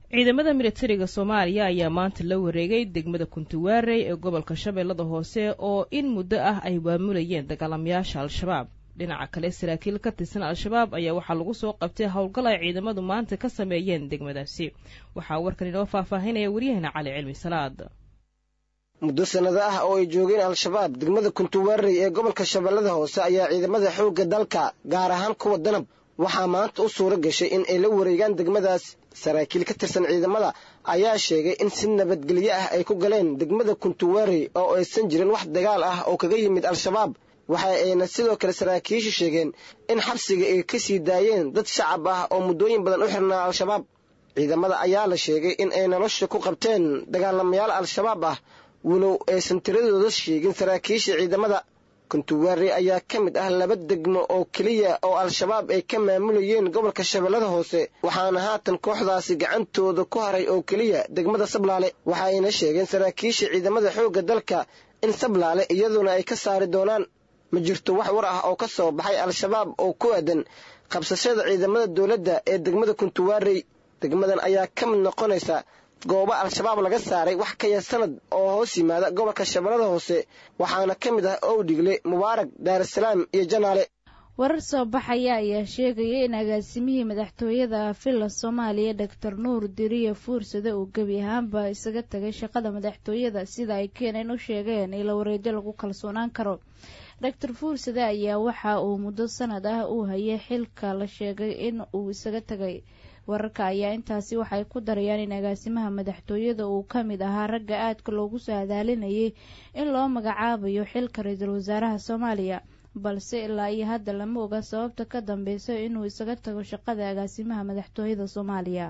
ciidamada militariga soomaaliya ayaa maanta la wareegay degmada kuntuwaarey ee gobolka shabeellada hoose oo in muddo ah ay waamulayeen dagaalamayaasha al-shabaab dhinaca kale saraakiil ka tirsan al-shabaab ayaa waxaa lagu soo qabtay howlgal ay ciidamadu maanta ka sameeyeen degmadaasi waxaa warkan inoo faahfaahinaya waryaheena cali cilmi salaad muddo sannado ah oo ay joogeen al-shabaab degmada kuntuwaarey ee gobolka shabeellada hoose ayaa ciidamada xoogga dalka gaar ahaan kuwa danab waxaa maanta u suuro gashay in ay la wareegaan degmadaas saraakiil ka tirsan ciidamada ayaa sheegay in si nabadgelyo ah ay ku galeen degmada kuntuwaarey oo aysan jirin wax dagaal ah oo kaga yimid al-shabaab waxa ayna sidoo kale saraakiishu sheegeen in xabsiga ay ka sii daayeen dad shacab ah oo muddooyin badan u xirnaa al-shabaab ciidamada ayaa la sheegay in ay nolosha ku qabteen dagaalamayaal al-shabaab ah walow aysan tiradooda sheegin saraakiisha ciidamada kuntuwaarey ayaa ka mid ah laba degmo oo keliya oo al-shabaab ay ka maamulayeen gobolka shabeellada hoose waxaana haatan kooxdaasi gacantooda ku haray oo keliya degmada sablaale waxaayna sheegeen saraakiisha ciidamada xoogga dalka in sablaale iyaduna ay ka saari doonaan ma jirto wax war ah oo ka soo baxay al-shabaab oo ku aadan qabsashada ciidamada dowladda ee degmada kuntuwaarey degmadan ayaa ka mid noqonaysa goobo al-shabaab laga saaray wax ka yar sanad oo hoos yimaada gobolka shabeellada hoose waxaana ka mid ah owdhigle mubaarak daarasalaam iyo janaale warar soo baxaya ayaa sheegaya in agaasimihii madaxtooyada villa soomaaliya doctor nuur diriye fuursade uu gebi ahaanba isaga tagay shaqada madaxtooyada sida ay keeneen u sheegeen ilo wareejo lagu kalsoonaan karo doctor fuursade ayaa waxa uu muddo sanad ah uu hayay xilka la sheegay in uu isaga tagay wararka ayaa intaasi waxay ku darayaan in agaasimaha madaxtooyada uu ka mid ahaa ragga aadka loogu soo adaalinayay in loo magacaabayo xilka ra-iisul wasaaraha soomaaliya balse ilaa iyo hadda lama oga sababta ka dambeysa inuu isaga tago shaqada agaasimaha madaxtooyada soomaaliya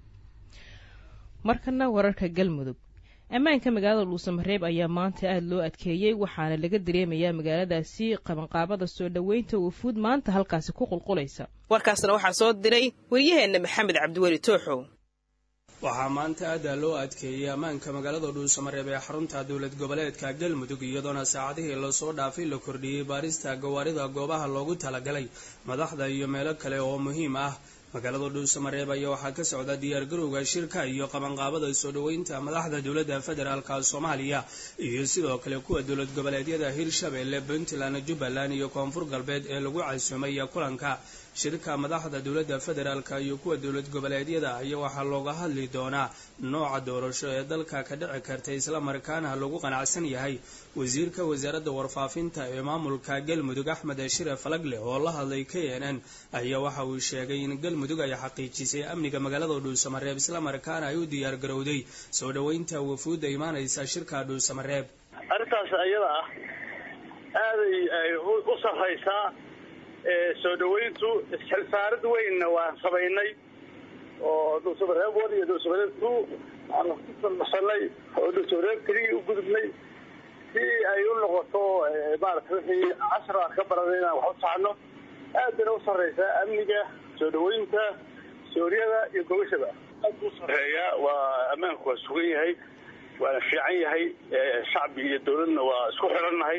markana wararka galmudug ammaanka magaalada dhuusamareeb ayaa maanta aada loo adkeeyey waxaana laga dareemayaa magaaladaasi qabanqaabada soo dhoweynta wufuud maanta halkaasi ku qulqulaysa warkaasna waxaa soo diray waryaheenna maxamed cabdiweli tooxow waxaa maanta aada loo adkeeyey ammaanka magaalada dhuusamareeb ee xarunta dowlad goboleedka galmudug iyadoona saacadihii lasoo dhaafay la kordhiyey baarista gawaarida goobaha loogu talagalay madaxda iyo meelo kale oo muhiim ah magaalada dhuusamareeb ayaa waxaa ka socda diyaargarowga shirka iyo qabanqaabada soo dhoweynta madaxda dowladda federaalka soomaaliya iyo sidoo kale kuwa dowlad goboleedyada hirshabeelle puntland jubbaland iyo koonfur galbeed ee lagu casuumay kulanka shirka madaxda dowladda federaalka iyo kuwa dowlad goboleedyada ayaa waxaa looga hadli doonaa nooca doorasho ee dalka ka dhici karta islamarkaana lagu qanacsan yahay wasiirka wasaaradda warfaafinta ee maamulka galmudug axmed shire falagle oo la hadlay k n n ayaa waxa uu sheegay in galmudug ay xaqiijisay amniga magaalada dhuusamareeb islamarkaana ay u diyaar garowday soo dhoweynta wafuudda imaanaysa shirka dhuusamareeb arrintaas ayada ah aaday ay u sarraysaa soo dhoweyntu isxilsaarad weynna waan samaynay oo dhuusamareeb one iyo dhuusamareeb two aan ku salmasanay oo dhuusamareeb keligii u gudubnay si ay u noqoto maarata wixii cashar aan ka baranay inaan wax u saxno aad bayna u sarraysaa amniga soo dhoweynta suuryada iyo gogashaba aad buu sarreeyaa waa ammaanku waa sugan yahay waana fiican yahay shacbi iyo dawladna waa isku xirannahay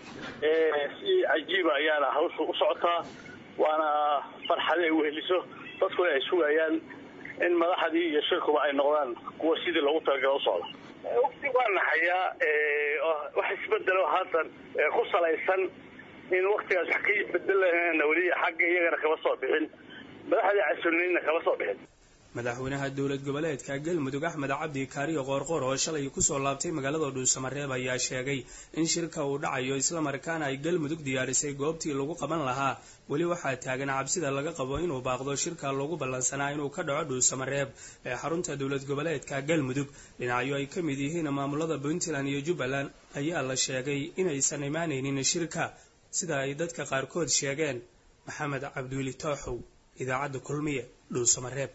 si cajiiba ayaana hawshu u socotaa waana farxadi ay weheliso dadkuna ay sugayaan in madaxdii iyo shirkuba ay noqdaan kuwa sidii loogu talagala u socda waqti waa naxayaa wax isbedelo haatan ku salaysan in waktigaas wax ka bedelana weli xagga iyagana kama soo bixin madaxdii casulinayna kama soo bixin madaxweynaha dowlad goboleedka galmudug axmed cabdi kaariyo qoorqoor oo shalay kusoo laabtay magaalada dhuusamareeb ayaa sheegay in shirka uu dhacayo islamarkaana ay galmudug diyaarisay goobtii lagu qaban lahaa weli waxaa taagan cabsida laga qabo inuu baaqdo shirka loogu ballansanaa inuu ka dhaco dhuusamareeb ee xarunta dowlad goboleedka galmudug dhinacyo ay ka mid yihiin maamulada puntland iyo jubbaland ayaa la sheegay inaysan imaanaynin shirka sida ay dadka qaarkood sheegeen maxamed cabdiweli tooxow idaacadda kulmiye dhuusamareeb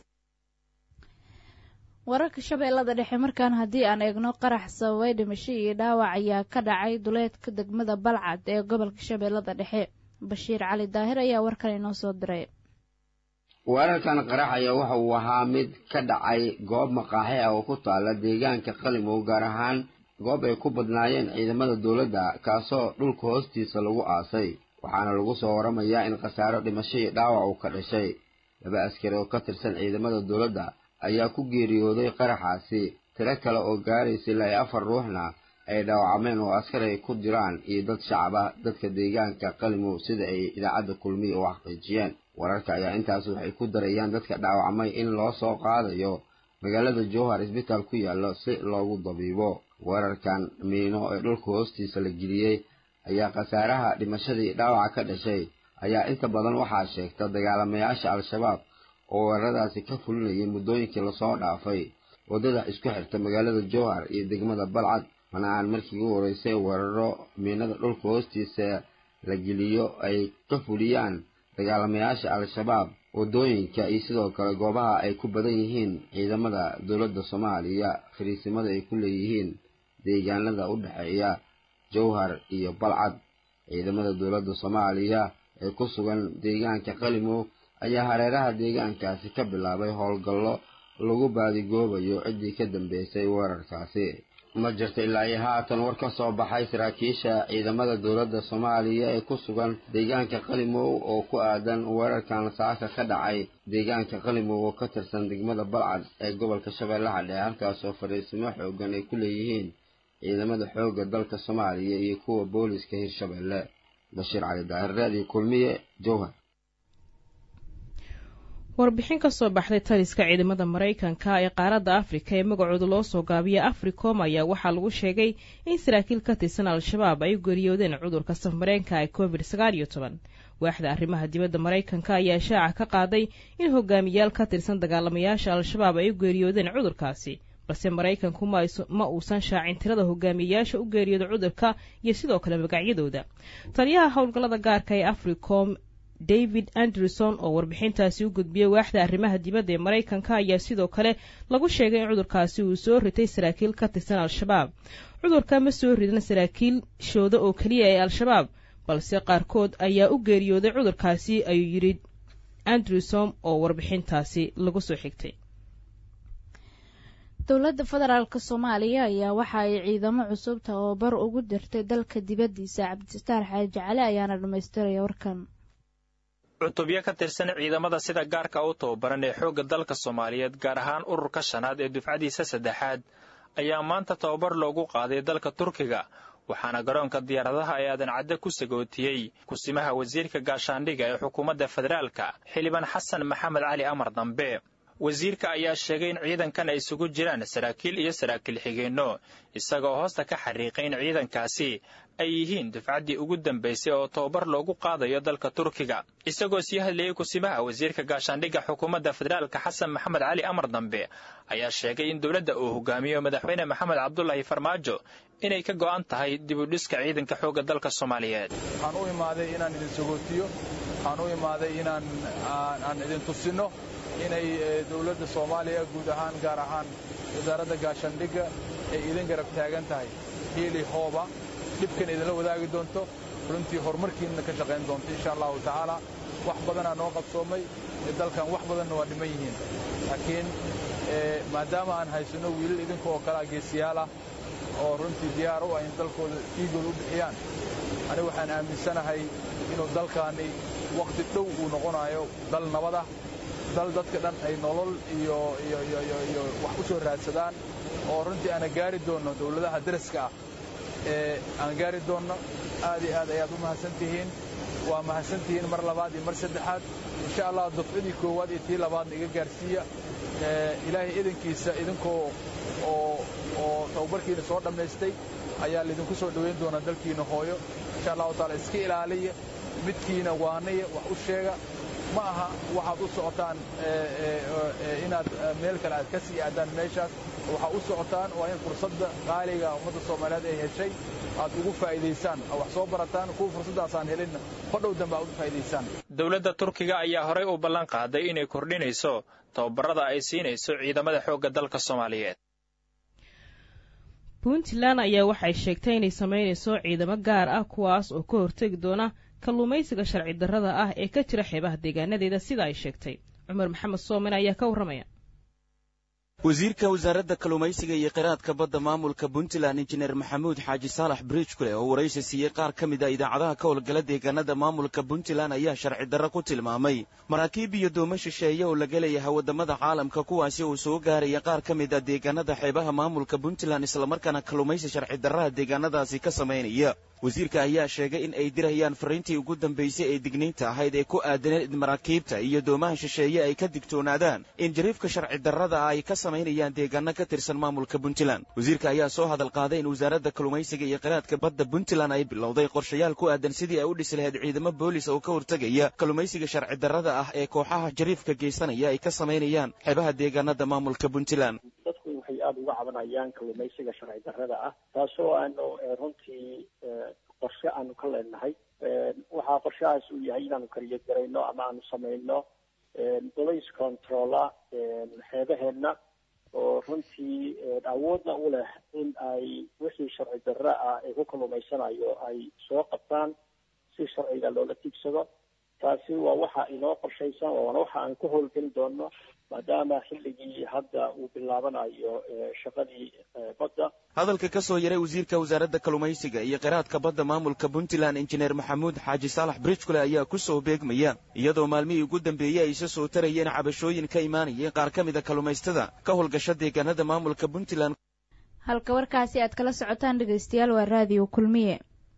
wararka shabeellada dhexe markaan haddii aan eegno qarax sababay dhimasho iyo dhaawac ayaa ka dhacay duleedka degmada balcad ee gobolka shabeellada dhexe bashiir cali daahir ayaa warkan inoo soo diray weerarkan qarax ayaa waxa uu ahaa mid ka dhacay goob maqaaxi ah oo ku taala deegaanka qalimow gaar ahaan goob ay ku badnaayeen ciidamada dowladda kaasoo dhulka hoostiisa lagu aasay waxaana lagu soo waramayaa in khasaaro dhimasho iyo dhaawac uu ka dhashay laba askari oo ka tirsan ciidamada dowladda ayaa ku geeriyooday qaraxaasi tiro kale oo gaaraysa ilaa iyo afar ruuxna ay dhaawacmeen oo askar ay ku jiraan iyo dad shacab ah dadka deegaanka qalimow sida ay idaacadda kulmiya u xaqiijiyeen wararka ayaa intaas waxay ku darayaan dadka dhaawacmay in loo soo qaadayo magaalada jowhar isbitaal ku yaallo si loogu dabiibo weerarkan miino ee dhulka hoostiisa la geliyey ayaa khasaaraha dhimashadii dhaawaca ka dhashay ayaa inta badan waxaa sheegta dagaalamayaasha al-shabaab oo weeraradaasi ka fulinayay muddooyinkii lasoo dhaafay waddada isku xirta magaalada jowhar iyo degmada balcad mana aan markii ugu horeysay weeraro miinada dhulka hoostiisa la geliyo ay ka fuliyaan dagaalamayaasha al-shabaab waddooyinka iyo sidoo kale goobaha ay ku badan yihiin ciidamada dowladda soomaaliya fariisimada ay ku leeyihiin deegaanada u dhexeeya jowhar iyo balcad ciidamada dowladda soomaaliya ee ku sugan deegaanka qalimow ayaa hareeraha deegaankaasi ka bilaabay howlgallo lagu baadigoobayo ciddii ka dambeysay weerarkaasi ma jirto ilaa iyo haatan war ka soo baxay saraakiisha ciidamada dowladda soomaaliya ee ku sugan deegaanka qalimow oo ku aadan weerarkan saaka ka dhacay deegaanka qalimow oo ka tirsan degmada balcad ee gobolka shabeellaha dhexe halkaasoo fadhiisimo xoogan ay ku leeyihiin ciidamada xoogga dalka soomaaliya iyo kuwa booliska hirshabeelle bashiir cali daahir raadiyo kulmiye jowhar warbixin ka soo baxday taliska ciidamada maraykanka ee qaaradda afrika ee magacooda loo soo gaabiya africom ayaa waxaa lagu sheegay in saraakiil ka tirsan al-shabaab ay u geeriyoodeen cudurka safmareenka ee covid sagaal iyo toban waaxda arrimaha dibadda maraykanka ayaa shaaca ka qaaday in hogaamiyaal ka tirsan dagaalamayaasha al-shabaab ay u geeriyoodeen cudurkaasi balse maraykanku ma uusan shaacin tirada hogaamiyayaasha u geeriyooda cudurka iyo sidoo kale magacyadooda taliyaha howlgallada gaarka ee africom david anderson oo warbixintaasi u gudbiyey waaxda arrimaha dibadda ee maraykanka ayaa sidoo kale lagu sheegay in cudurkaasi uu soo ritay saraakiil ka tirsan al-shabaab cudurka ma soo ridan saraakiilshooda oo keliya ee al-shabaab balse qaarkood ayaa u geeriyooday cudurkaasi ayuu yidhi anderson oo warbixintaasi lagu soo xigtay dowladda federaalk soomaaliya ayaa waxa ay ciidamo cusub tababar ugu dirtay dalka dibaddiisa cabdisataar xaaji cali ayaana dhammaystiraya warkan cutubyo ka tirsan ciidamada sida gaarka u tababaran ee xoogga dalka soomaaliyeed gaar ahaan ururka shanaad ee dufcadiisa saddexaad ayaa maanta tababar loogu qaaday dalka turkiga waxaana garoonka diyaaradaha ee aadan cadde ku sagootiyey kusimaha wasiirka gaashaandhiga ee xukuumadda federaalka xildhibaan xasan maxamed cali amar dambe wasiirka ayaa sheegay in ciidankan ay isugu jiraan saraakiil iyo saraakiil xigeenno isagoo hoosta ka xariiqay in ciidankaasi ay yihiin dufcaddii ugu dambaysay oo tababar loogu qaadayo dalka turkiga isagoo sii hadlayey kusimaha wasiirka gaashaandhigga xukuumadda federaalka xasan maxamed cali amar dambe ayaa sheegay in dowladda uu hogaamiyo madaxweyne maxamed cabdulaahi farmaajo inay ka go'an tahay dibudhiska ciidanka xoogga dalka soomaaliyeed waxaan u imaaday inaan idin sagootiyo waxaan u imaaday inaan aan idin tusinno inay dowladda soomaaliya guud ahaan gaar ahaan wasaaradda gaashaandhigga ay idin garab taagan tahay hiili hooba dhibkan idinla wadaagi doonto runtii horumarkiinna ka shaqayn doonto insha allahu tacaala wax badanaa noo qabsoomay dalkan wax badanna waa dhiman yihiin laakiin maadaama aan haysanno wiilal idinka oo kalea geesiyaal ah oo runtii diyaar u ah in dalkooda dhiigooda u bixiyaan anigu waxaan aaminsanahay inuu dalkaani wakhti dhow uu noqonayo dal nabad ah dal dadka dhan ay nolol iyo iyo wax u soo raadsadaan oo runtii aana gaari doonno dawladaha daraska ah ee aan gaari doonno aad iyo aad ayaad u mahadsan tihiin waa mahadsan tihiin mar labaad iyo mar saddexaad insha allah dufcidii koowaad iyo tii labaadna iga gaarsiiya ilaahay idankiisa idinkoo oo oo tababarkiina soo dhammaystay ayaa laydinku soo dhowayn doonaa dalkiina hooyo insha allahu taala iska ilaaliya midkiina waanaya wax u sheega ma aha waxaad u socotaan inaad meel kale aad ka sii aadaan meeshaas waxaad u socotaan waa in fursadda qaaliga ummadda soomaaliyeed ay heshay aad ugu faa'iidaysaan oo wax soo barataan kuwa fursaddaasaan helinna hodhow dambe aad ugu faa'idaysaan dowladda turkiga ayaa horey u ballan qaaday inay kordhinayso tababarada ay siinayso ciidamada xoogga dalka soomaaliyeed puntland ayaa waxay sheegtay inay samaynayso ciidamo gaar ah kuwaas oo ka hortegi doona kalluumaysiga sharci darrada ah ee ka jira xeebaha deegaanadeeda sida ay sheegtay cumar maxamed soomen ayaa ka warramaya wasiirka wasaaradda kalluumaysiga iyo kheyraadka badda maamulka puntland injineer maxamuud xaaji saalax bridgkule oo waraysi siiyey qaar ka mid a idaacadaha ka howlgala deegaanada maamulka puntland ayaa sharci darro ku tilmaamay maraakiib iyo doomo shisheeye oo laga leeyahay waddamada caalamka kuwaasi uu soo gaaraya qaar ka mid a deegaanada xeebaha maamulka puntland islamarkaana kalluumaysi sharci darraha deegaanadaasi ka samaynaya wasiirka ayaa sheegay in ay dirayaan fariintii ugu dambaysay ee digniinta ahayd ee ku aadaneed in maraakiibta iyo doomaha shisheeye ay ka digtoonaadaan in jariifka sharci darrada ah ay ka samaynayaan deegaano ka tirsan maamulka puntland wasiirka ayaa soo hadal qaaday in wasaaradda kalluumaysiga iyo kheyraadka badda puntland ay bilowday qorshayaal ku aadan sidii ay u dhisi lahayd ciidamo boolis oo ka hortegaya kalluumaysiga sharci darrada ah ee kooxaha jariifka geysanaya ay ka samaynayaan xeebaha deegaanada maamulka puntland dadku waxay aada uga cabanayaan kalluumaysiga sharci darrada ah taasoo aanu runtii qorshe aanu ka leenahay waxaa qorshahaas uu yahay inaanu kariyo garayno ama aanu samayno police controla xeebaheenna oo runtii awoodna u leh in ay wixii sharci darre ah ee ku kalluumaysanayo ay soo qabtaan si sharciga loola tiigsado taasi waa waxa inoo qorshaysan waana waxa aan ku howlgeli doono maadaama xilligii hadda uu bilaabanayo shaqadii badda hadalka ka soo yaray wasiirka wasaaradda kalluumaysiga iyo kheyraadka badda maamulka puntland injineer maxamuud xaaji saalax bridgkule ayaa ku soo beegmaya iyadoo maalmihii ugu dambeeyey ay isa soo tarayeen cabashooyin ka imaanayay qaar ka mid a kalluumaystada ka howlgasha deegaanada maamulka puntland halka warkaasi aad kala socotaan dhegaystayaal waa raadiyo kulmiye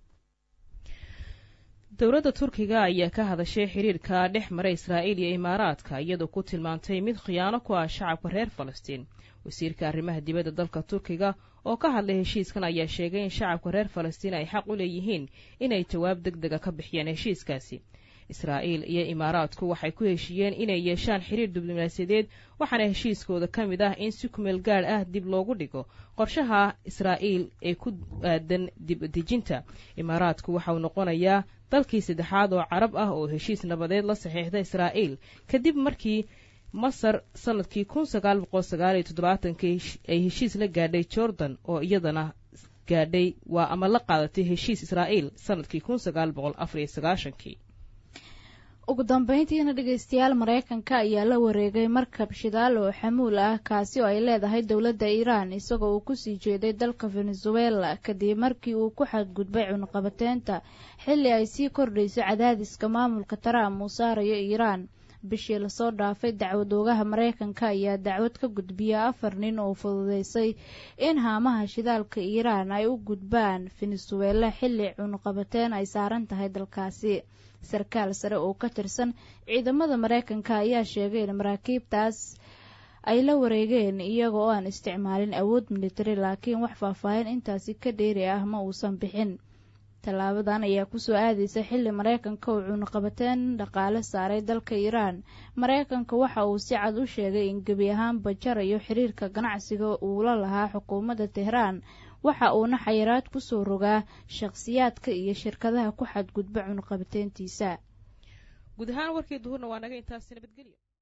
dowladda turkiga ayaa ka hadashay xiriirka dhex mara israa'iil iyo imaaraadka iyadoo ku tilmaantay mid khiyaano ku ah shacabka reer falastiin wasiirka arrimaha dibadda dalka turkiga oo ka hadlay heshiiskan ayaa sheegay in shacabka reer falastiin ay xaq u leeyihiin inay jawaab deg dega ka bixiyaan heshiiskaasi israa'iil iyo imaaraadku waxay ku heshiiyeen inay yeeshaan xiriir diblomaasiyadeed waxaana heshiiskooda ka mid ah in si kumeel gaadh ah dib loogu dhigo qorshaha israa'iil ee ku aadan dibdejinta imaaraadku waxauu noqonayaa dalkii saddexaad oo carab ah oo heshiis nabadeed la saxiixda israa'iil kadib markii masar sanadkii kun sagaal boqol sagaal iyo toddobaatankii ay heshiis la gaadhay jordan oo iyadana gaadhay waa ama la qaadatay heshiis israa'iil sanadkii kun sagaal boqol afar iyo sagaashankii ugu dambeyntiina dhegaystayaal maraykanka ayaa la wareegay markab shidaal oo xamuul ah kaasi oo ay leedahay dowladda iiraan isagoo uu kusii jeeday dalka venezuela kadib markii uu ku xadgudbay cunqabateynta xilli ay sii kordhayso cadaadiska maamulka trump uu saarayo iiraan bishii lasoo dhaafay dacwadoogaha maraykanka ayaa dacwad ka gudbiya afar nin oo fududeysay in haamaha shidaalka iiraan ay u gudbaan venezuela xilli cunqabateen ay saaran tahay dalkaasi sarkaal sare oo ka tirsan ciidamada maraykanka ayaa sheegay in maraakiibtaas ay la wareegeen iyaga oo aan isticmaalin awood militari laakiin wax faahfaahin intaasi ka dheeri ah ma uusan bixin tallaabadan ayaa kusoo aadaysa xilli maraykanka uu cunaqabateen dhaqaale saaray dalka iiraan maraykanka waxa uu si cad u sheegay in gebi ahaanba jarayo xiriirka ganacsiga uu la lahaa xukuumadda tehraan waxa uuna xayiraad ku soo rogaa shakhsiyaadka iyo shirkadaha ku xadgudba cunaqabateyntiisa guud ahaan warkii duhurna waa naga intaasi nabadgelyo